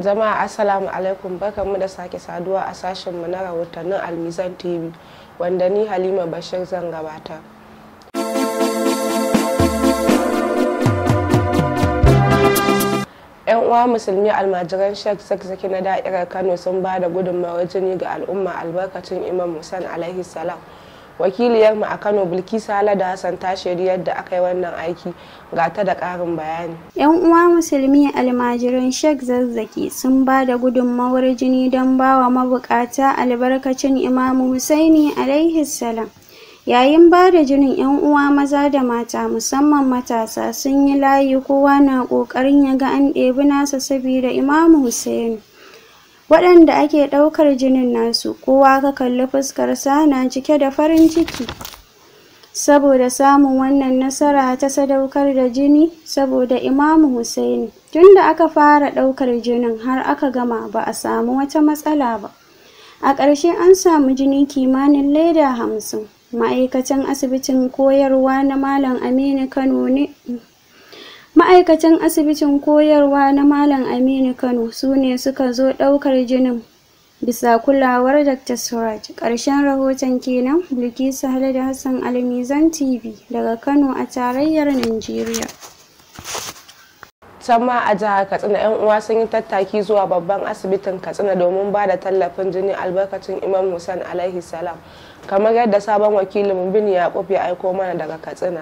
jama'a assalamu alaikum barkanmu da sake saduwa a sashenmu na rahotannin almizan tv wanda ni halima bashir zan gabata yan uwa musulmi almajiran shek zakzaki na da'irar kano sun ba da gudunmawar jini ga al'umma albarkacin imam musan alaihi salam wakiliyarmu a kano bilkisa da hassan ta shaidi yadda aka yi wannan aiki ga ta da ƙarin bayani yan uwa musulmi almajiran shek zazzaki sun ba da gudunmawar jini don ba wa mabukata albarkacin imamu husaini alaihi salam yayin ba da jinin yan uwa maza da mata musamman matasa sun yi layi kowa na ƙoƙarin ya ga an ɗebi nasa saboda imamu husaini waɗanda ake ɗaukar jinin nasu kowa ka kalli fuskarsa na cike da farin ciki saboda samun wannan nasara ta sadaukar da jini saboda imamu Hussaini tunda aka fara ɗaukar jinin har aka gama ba a samu wata matsala ba a ƙarshe an samu jini kimanin leda hamsin ma'aikatan asibitin koyarwa na malam aminu kano ne ma'aikatan asibitin koyarwa na malam aminu kano su ne suka zo ɗaukar jinin bisa kulawar dr suraj ƙarshen rahoton kenan bilkisu da hassan almizan tv daga kano a tarayyar najeriya can ma a jihar katsina yan uwa sun yi tattaki zuwa babban asibitin katsina domin ba da tallafin jini albarkacin imam hussein alaihi salam kamar yadda sabon wakilin bin yaƙub ya aiko mana daga katsina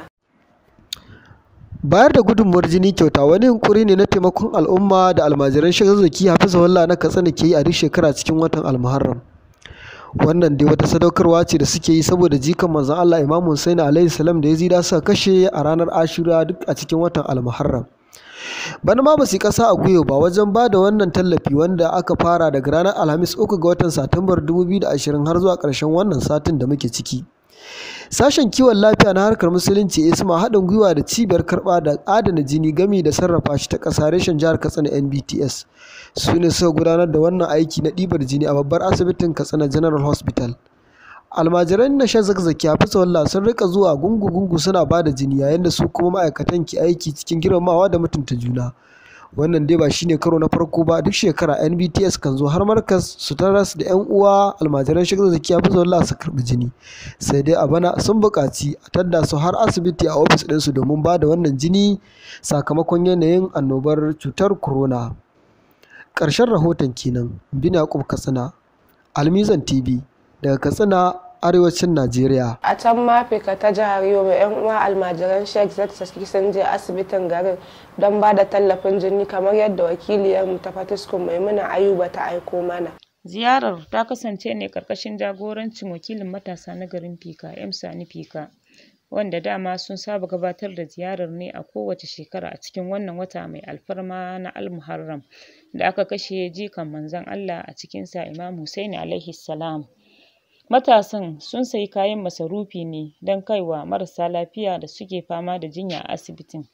bayar da gudunmuwar jini kyauta wani yunkuri ne na taimakon al'umma da almajiran shazazzaki hafizahullah na katsina ke yi a duk shekara cikin watan almuharram wannan dai wata sadaukarwa ce da suke yi saboda jikan manzon Allah Imam Hussein alaihi salam da Yazida suka kashe a ranar Ashura duk a cikin watan almuharram bana ma ba su kasa a gwiwa ba wajen ba da wannan tallafi wanda aka fara daga ranar alhamis uku ga watan satumbar 2020 har zuwa ƙarshen wannan satin da muke ciki Sashen kiwon lafiya na harkar musulunci isma haɗin gwiwa da cibiyar karɓa da adana jini gami da sarrafa shi ta ƙasa reshen jihar Katsina NBTS su ne suka gudanar da wannan aiki na ɗibar jini a babbar asibitin Katsina General Hospital. Almajiran na shan zakzaki a fisa wallah sun rika zuwa gungu-gungu suna ba da jini yayin da su kuma ma'aikatan ke aiki cikin girmamawa da mutunta juna. wannan dai ba shine karo na farko ba duk shekara NBTS kan zo har markas su taras da yan uwa almajiran shigar zakiya fi zuwa su karbi jini sai dai a bana sun buƙaci a tadda su har asibiti a ofis ɗinsu domin ba da wannan jini sakamakon yanayin annobar cutar corona ƙarshen rahoton kenan bin yakub katsina almizan tv daga katsina arewacin Najeriya. A can Mafika ta jihar Yobe 'yan uwa almajiran Sheikh Zakzaki sun je asibitin garin don ba da tallafin jini kamar yadda wakiliyarmu ta Fatiskun Maimuna Ayuba ta aiko mana. Ziyarar ta kasance ne karkashin jagorancin wakilin matasa na garin Fika, M Sani Fika, wanda dama sun saba gabatar da ziyarar ne a kowace shekara a cikin wannan wata mai alfarma na Al-Muharram da aka kashe jikan manzon Allah a cikinsa Imam Hussaini alaihi salam. Matasan sun sayi kayan masarufi ne don kaiwa marasa lafiya da suke fama da jinya a asibitin.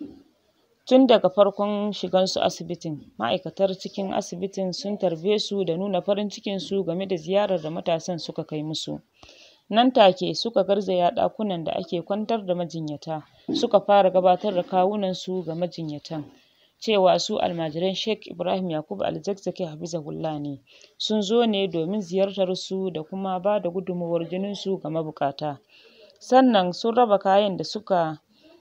Tun daga farkon shigansu asibitin, ma'aikatar cikin asibitin sun tarbe su da nuna farin cikinsu game da ziyarar da matasan suka kai musu. Nan take suka garzaya ɗakunan da ake kwantar da majinyata, suka fara gabatar da kawunansu ga majinyatan. cewa su almajiran Sheikh Ibrahim Yakubu Alzakzaki Hafizahullah ne sun zo ne domin ziyartar su da kuma ba da gudunmawar jinin su ga mabukata sannan sun raba kayan da suka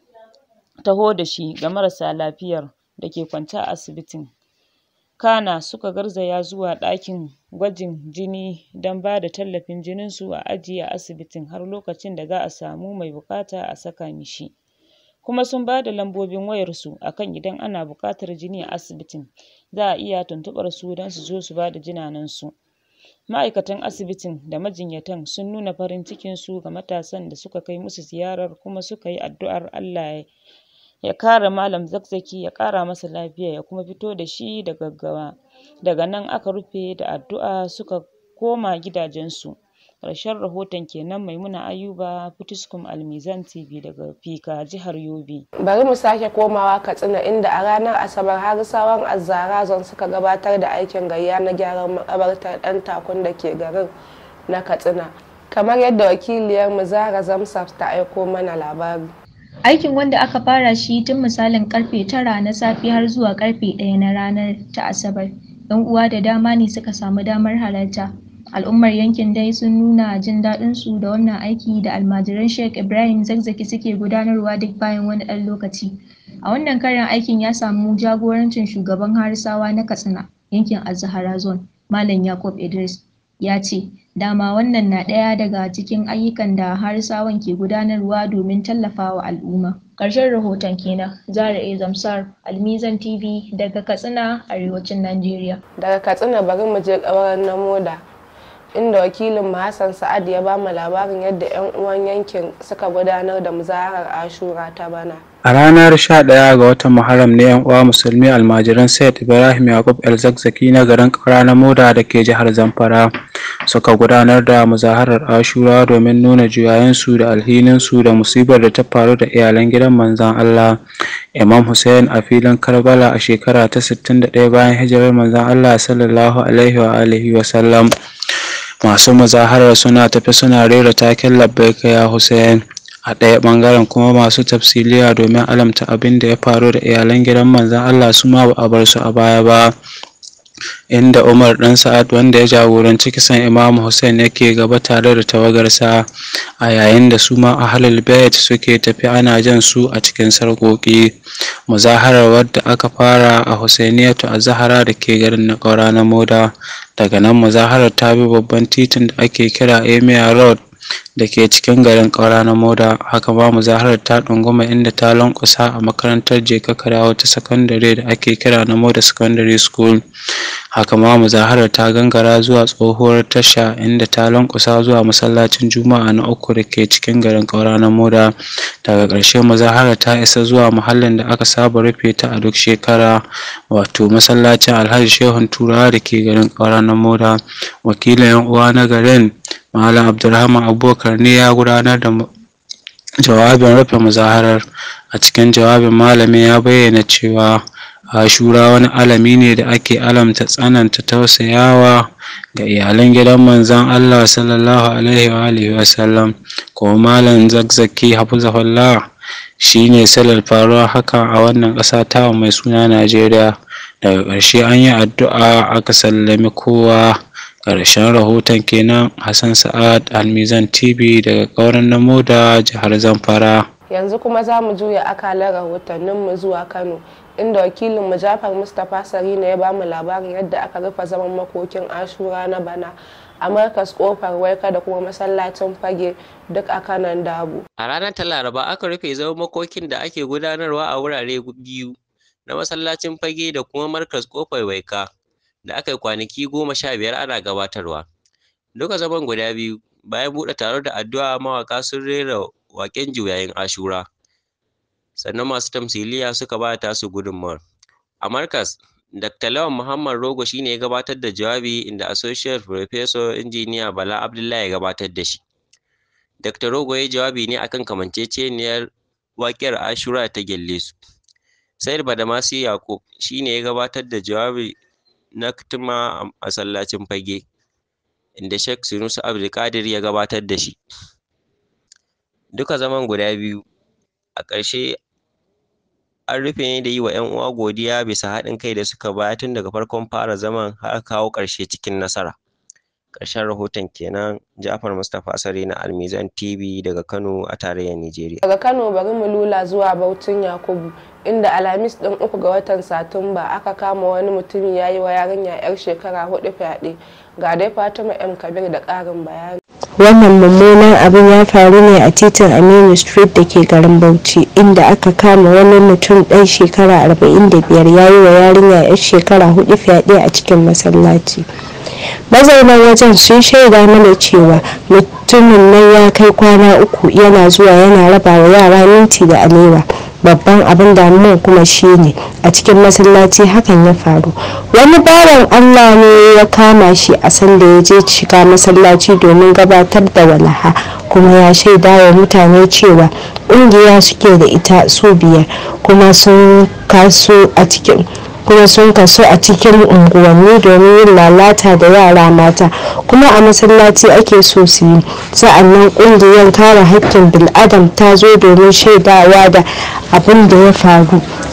taho da shi ga marasa lafiyar da ke kwance a asibitin kana suka garzaya zuwa ɗakin gwajin jini don ba da tallafin jinin su a ajiye a asibitin har lokacin da za a samu mai buƙata a saka mishi kuma sun ba da lambobin wayarsu akan idan ana buƙatar jini a asibitin za a iya tuntuɓar su don su zo su ba da jinanensu ma'aikatan asibitin da majinyatan sun nuna farin cikin su ga matasan da suka kai musu ziyarar kuma suka yi addu'ar Allah ya kare malam zakzaki ya ƙara masa lafiya ya kuma fito da shi da gaggawa daga nan aka rufe da addu'a suka koma gidajensu ƙarshen rahoton kenan maimuna ayuba fitiskum almizan tv daga fika jihar yobe bari mu sake komawa katsina inda a ranar asabar harisawan azzara zon suka gabatar da aikin gayya na gyaran makabartar ɗan takun da ke garin na katsina kamar yadda wakiliyar mu zara zamsaf ta aiko mana labari Aikin wanda aka fara shi tun misalin karfe tara na safe har zuwa karfe ɗaya na ranar ta Asabar 'yan uwa da dama ne suka samu damar halarta al'ummar yankin dai sun nuna jin daɗin su da wannan aiki da almajiran Sheikh Ibrahim Zakzaki suke gudanarwa duk bayan wani ɗan lokaci a wannan karin aikin ya samu jagorancin shugaban Harisawa na Katsina yankin Azahara Zone Malam Yakub Idris ya ce dama wannan na ɗaya daga cikin ayyukan da Harisawan ke gudanarwa domin tallafawa al'umma ƙarshen rahoton kenan Zara A Zamsar Almizan TV daga Katsina arewacin Najeriya daga katsina bari mu je ƙauren na moda inda wakilin Hassan Sa'ad ya ba mu labarin yadda 'yan uwan yankin suka gudanar da muzaharar Ashura ta bana. A ranar 11 ga watan Muharram ne 'yan uwa musulmi almajiran Sayyid Ibrahim Yakub El Zakzaki na garin Kaura na Moda da ke jihar Zamfara suka gudanar da muzaharar Ashura domin nuna juyayensu da alhininsu da musibar da ta faru da iyalan gidan manzon Allah Imam Hussein a filin Karbala a shekara ta 61 bayan hijirar manzon Allah sallallahu alaihi wa alihi wa sallam. masu muzaharar suna tafi suna rera taken labbaika ya Hussein a ɗaya ɓangaren kuma masu tafsiliya domin alamta abin da ya faru da iyalan gidan manzon Allah su ma ba a bar su a baya ba inda Umar ɗan Sa'ad wanda ya jagoranci kisan Imam Hussein yake gaba tare da tawagarsa a yayin da su ma ahlul bait suke tafi ana jan su a cikin sarƙoƙi muzaharar wadda aka fara a Husainiyatu a Zahara da ke garin na ƙaura na Moda daga nan muzaharar ta bi babban titin da ake kira Emir Road da ke cikin garin ƙaura na Moda haka ma muzaharar ta ɗunguma inda ta lankusa a makarantar Jeka Kadawo ta sakandare da ake kira na Moda Secondary School haka ma muzaharar ta gangara zuwa tsohuwar tasha inda ta lankusa zuwa masallacin Juma'a na uku da ke cikin garin ƙaura na Moda daga ƙarshe muzaharar ta isa zuwa muhallin da aka saba rufe ta a duk shekara wato masallacin Alhaji Shehun Turawa da ke garin ƙaura na Moda wakilin 'yan uwa na garin Malam Abdulrahman Abubakar ne ya gudanar da jawabin rufe muzaharar a cikin jawabin malamin ya bayyana cewa Ashura wani alami ne da ake alamta tsananta tausayawa ga iyalan gidan manzon Allah sallallahu alaihi wa alihi wa sallam kuma malam zakzaki hafizahullah shine salar faruwa haka a wannan ƙasa ta mai suna Najeriya daga ƙarshe an yi addu'a aka sallami kowa ƙarshen rahoton kenan Hassan Sa'ad Almizan TV daga ƙauren Namo da jihar Zamfara. Yanzu kuma za mu juya akalar rahotanninmu zuwa Kano inda wakilin mu Jafar Mustapha Sarina ya bamu labarin yadda aka rufe zaman makokin Ashura na bana a markas kofar waika da kuma masallacin fage duk a kanan dabu. A ranar ta Laraba aka rufe zaman makokin da ake gudanarwa a wurare biyu na masallacin fage da kuma markas kofar waika. da aka yi kwanaki goma sha biyar ana gabatarwa. Duka zaman guda biyu bayan buɗe taro da addu'a mawaƙa sun rera waƙen juyayin Ashura. Sannan masu tamsiliya suka ba tasu gudunmawar. A Markas, Dr. Lawan Muhammad Rogo shi ne ya gabatar da jawabi inda Associate Professor Injiniya Bala Abdullahi ya gabatar da shi. Dr. Rogo ya yi jawabi ne akan kamanceceniyar waƙiyar Ashura ta Gyallesu. Said Badamasi Yakub shi ne ya gabatar da jawabi na tuma a masallacin fage inda Sheikh Sunusi Abdulkadir ya gabatar da shi. Duka zaman guda biyu a ƙarshe an rufe ne da yi wa 'yan uwa godiya bisa haɗin kai da suka bayar tun daga farkon fara zaman har kawo ƙarshe cikin nasara. Ƙarshen rahoton kenan Ja'far Mustapha Sare na Almizan TV daga Kano a tarayyar Nijeriya. Daga Kano bari mu lula zuwa Bautin Yakubu inda Alhamis ɗin uku ga watan Satumba aka kama wani mutumi ya yi wa yarinya 'yar shekara hudu fyaɗe. Ga dai Fatima M Kabir da ƙarin bayani. wannan mummunan abin ya faru ne a titin aminu street da ke garin bauchi inda aka kama wani mutum ɗan shekara 45 ya yi wa yarinya 'yar shekara hudu fyaɗe a cikin masallaci mazaunan wajen sun shaida mana cewa mutumin nan ya kai kwana uku yana zuwa yana raba wa yara minti da alewa babban abin damuwa kuma shine a cikin masallaci hakan ya faru wani bawan allah ne ya kama shi a sanda ya je shiga masallaci domin gabatar da walaha kuma ya shaida wa mutane cewa ƙungiya suke da ita su biyar kuma sun kaso a cikin kuma sun kaso a cikin unguwanni domin yin lalata da yara mata kuma a masallaci ake so su yi sa'annan kungiyar kare haƙƙin bil'adam ta zo domin shaidawa da abin da ya faru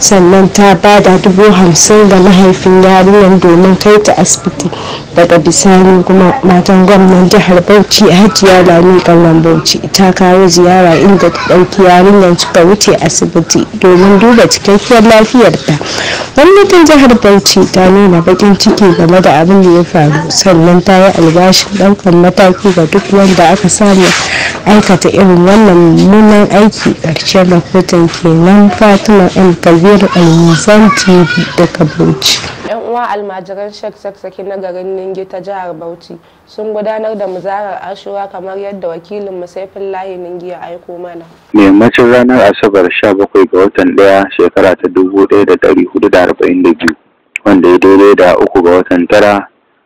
sannan ta ba da dubu hamsin ga mahaifin yarinyar domin kai ta asibiti daga bisani kuma matan gwamnan jihar bauchi hajiya lami ƙauren bauchi ta kawo ziyara inda ta ɗauki yarinyar suka wuce asibiti domin duba cikakkiyar lafiyarta gwamnatin jihar bauchi ta nuna baƙin ciki game da abin da ya faru sannan ta yi albashin ɗaukar mataki ga duk wanda aka samu aikata irin wannan mummunan aiki ƙarshen rahoton kenan fatima m kabir almizan tv daga bauchi yan uwa almajiran shek saksaki na garin ningi ta jihar bauchi sun gudanar da muzarar ashura kamar yadda wakilin musaifin layi ningi ya aiko mana yammacin ranar asabar 17 ga watan ɗaya shekara ta 1442 wanda ya daidai da uku ga watan tara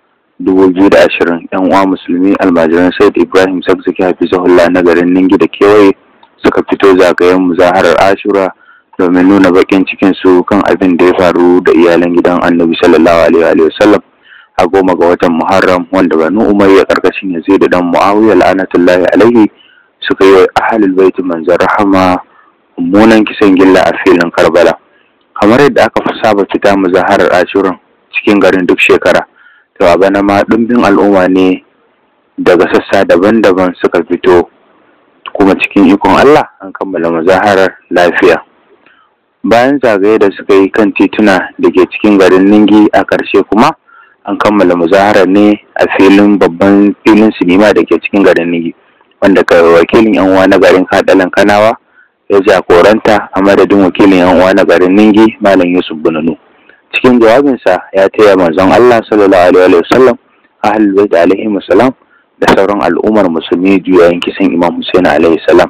2020 yan uwa musulmi almajiran said ibrahim sakzaki hafizahullah na garin ningi da kewaye suka fito zagayen muzaharar ashura domin nuna bakin cikin su kan abin da ya faru da iyalan gidan annabi sallallahu alaihi wa sallam a goma ga watan muharram wanda banu umayya karkashin yazid da dan muawiya la'anatullahi alaihi suka yi wa ahlul baiti manzon rahama mummunan kisan gilla a filin karbala kamar yadda aka fi saba fita muzaharar ashuran cikin garin duk shekara to a bana ma ɗumbin al'umma ne daga sassa daban-daban suka fito kuma cikin ikon Allah an kammala muzaharar lafiya bayan zagaye da suka yi kan tituna da ke cikin garin ningi a ƙarshe kuma an kammala muzaharar ne a filin babban filin sinima da ke cikin garin ningi wanda ka wakilin yan uwa na garin kadalan kanawa ya jagoranta a madadin wakilin yan uwa na garin ningi malam yusuf bununu cikin jawabinsa ya taya manzon Allah sallallahu alaihi wa sallam ahlul bait alaihi salam da sauran al'ummar musulmi juyayin kisan Imam Hussein alaihi salam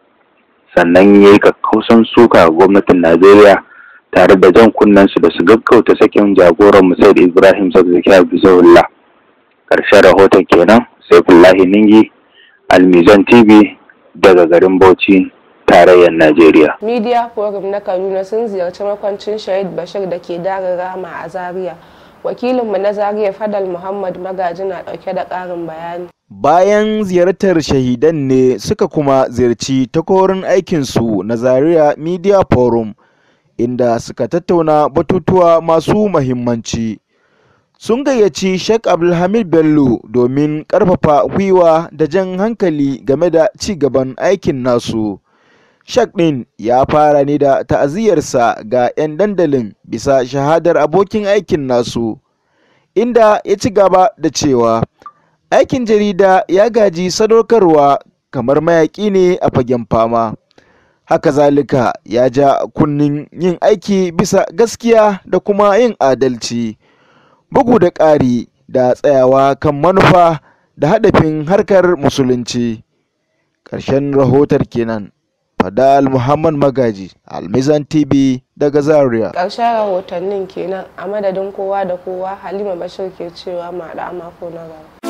sannan ya yi kakkausan suka ga gwamnatin Najeriya tare da jan kunnen su da su gaggauta sakin jagoran Musaid Ibrahim Zakzaki Abdullah karshen rahoton kenan Saifullahi Ningi Almizan TV daga garin Bauchi tarayyar Najeriya. Media Forum na Kaduna sun ziyarci makwancin Shahid Bashir da ke darin Rama a Zaria. Wakilinmu na Zaria Fadal Muhammad Magaji na ɗauke da ƙarin bayani. Bayan ziyartar shahidan ne suka kuma ziyarci takorin aikinsu na Zaria Media Forum inda suka tattauna batutuwa masu mahimmanci. Sun gayyaci Sheikh Abdulhamid Bello domin ƙarfafa gwiwa da jan hankali game da ci gaban aikin nasu. Shak ɗin ya fara ne da ta'aziyarsa ga 'yan dandalin bisa shahadar abokin aikin nasu, inda ya ci gaba da cewa aikin jarida ya gaji sadaukarwa kamar mayaƙi ne a fagen fama. Haka zalika ya ja kunnin yin aiki bisa gaskiya da kuma yin adalci, bugu da ƙari da tsayawa kan manufa da hadafin harkar musulunci. Ƙarshen rahotar kenan. Fadal Muhammad Magaji, Almizan TV daga Zaria. Ƙarshen rahotannin kenan a madadin kowa da kowa Halima Bashir ke cewa ma da mako na gaba.